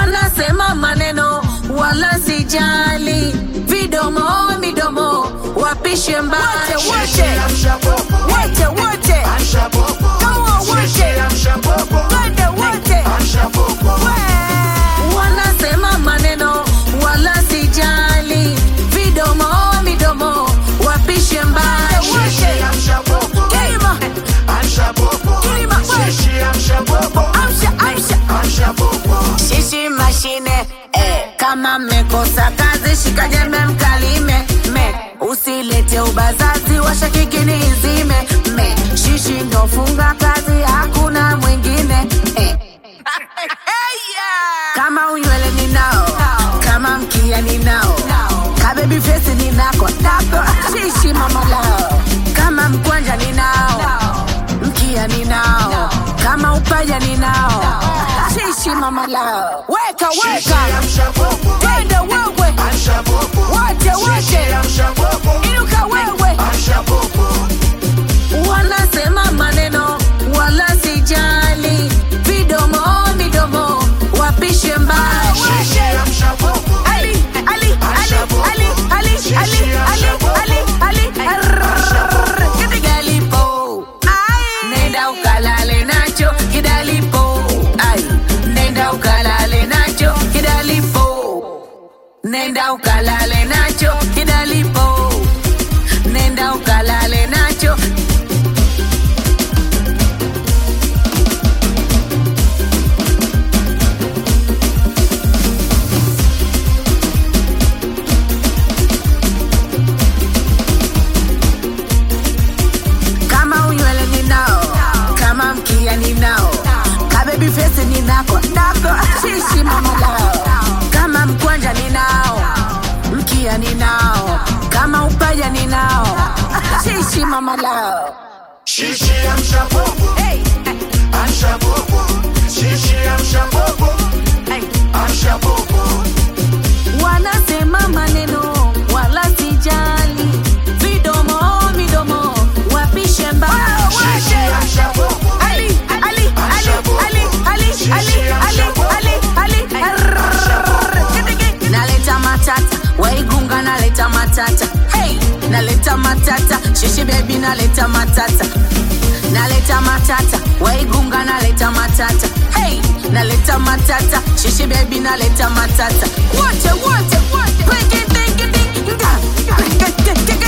wanasema maneno wala sijali, vidomo midomo wapishe mbali wote wote wote Kama wote twende wote We. wanasema maneno wala sijali, vidomo midomo wapishe mbali wote Kilima, kilima, we. Amsha, amsha. Shishi mashine eh, kama mmekosa kazi shika jembe mkalime me usilete ubazazi washakikini izime me shishi ndofunga kazi hakuna mwingine eh. kama unywele ninao kama mkia ninao kabebi fesi ninako nako shishi mama lao kama mkwanja ninao mkia ninao kama upaja ninao shishi mama lao weka weka twende wewe wote wote inuka wewe wanasema maneno wala sijali vidomo midomo wapishe mbali Ali, Ali, Ali, Ali, Ali, Ali, Ali, Ali, Ali, Arrrr. Kidalipo. Ai. Nenda ukalale nacho kidalipo Ai. nenda ukalale nacho kidalipo nenda ukalale nacho kidalipo nenda ukalale nacho kama unywele ninao kama mkia ninao kabebi fesi ninako nako shishi mama lao kama mkwanja ninao mkia ninao kama upaja ninao shishi mama lao Shishi amsha popo, hey, amsha popo. Shishi amsha popo, hey. amsha popo. wanasema maneno wala sijali vidomo midomo wapishe mbali Shishi amsha popo, Ali, Ali, Ali, Ali, Ali, Ali, Ali, Ali, Ali, Arrrr. naleta matata waigunga naleta matata hey, naleta matata shishi bebi naleta matata naleta matata waigunga naleta matata hey, naleta matata shishi bebi naleta matata wote wote wote Peke, teke, teke, nga. Peke, teke,